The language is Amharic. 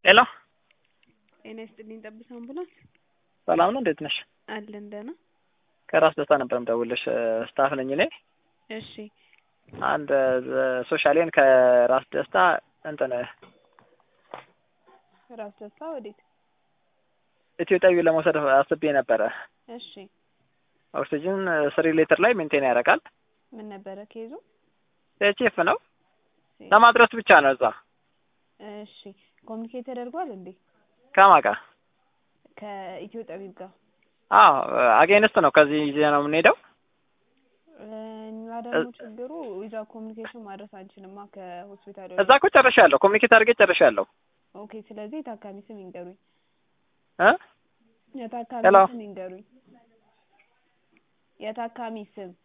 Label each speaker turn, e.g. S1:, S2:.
S1: ሄሎ
S2: ጤና ይስጥልኝ ጠብታ አምቡላንስ
S1: ሰላም ነው እንዴት ነሽ?
S2: አለን ደህና።
S1: ከራስ ደስታ ነበር የምደውልልሽ ስታፍ ነኝ እኔ።
S2: እሺ
S1: አንድ ሶሻሌን ከራስ ደስታ እንትን
S2: ራስ ደስታ ወዴት?
S1: ኢትዮጵያዊ ለመውሰድ አስቤ ነበረ።
S2: እሺ
S1: ኦክሲጅን ስሪ ሊትር ላይ ሜንቴን ያደርጋል።
S2: ምን ነበረ ኬዙ?
S1: ቼፍ ነው ለማድረስ ብቻ ነው እዛ።
S2: እሺ ኮሚኒኬት ተደርጓል እንዴ?
S1: ከማን ጋር?
S2: ከኢትዮ ጠቢብ ጋር
S1: አዎ አጌንስት ነው። ከዚህ ይዜ ነው የምንሄደው።
S2: እኛ ደግሞ ችግሩ ዊዛ ኮሚኒኬሽን ማድረስ አንችልማ ከሆስፒታሉ
S1: እዛ እኮ ጨርሻለሁ። ኮሚኒኬት አድርጌ ጨርሻለሁ።
S2: ኦኬ ስለዚህ የታካሚ ስም ይንገሩኝ።
S1: እ
S2: የታካሚ
S1: ሄሎ
S2: ስም ይንገሩኝ። የታካሚ ስም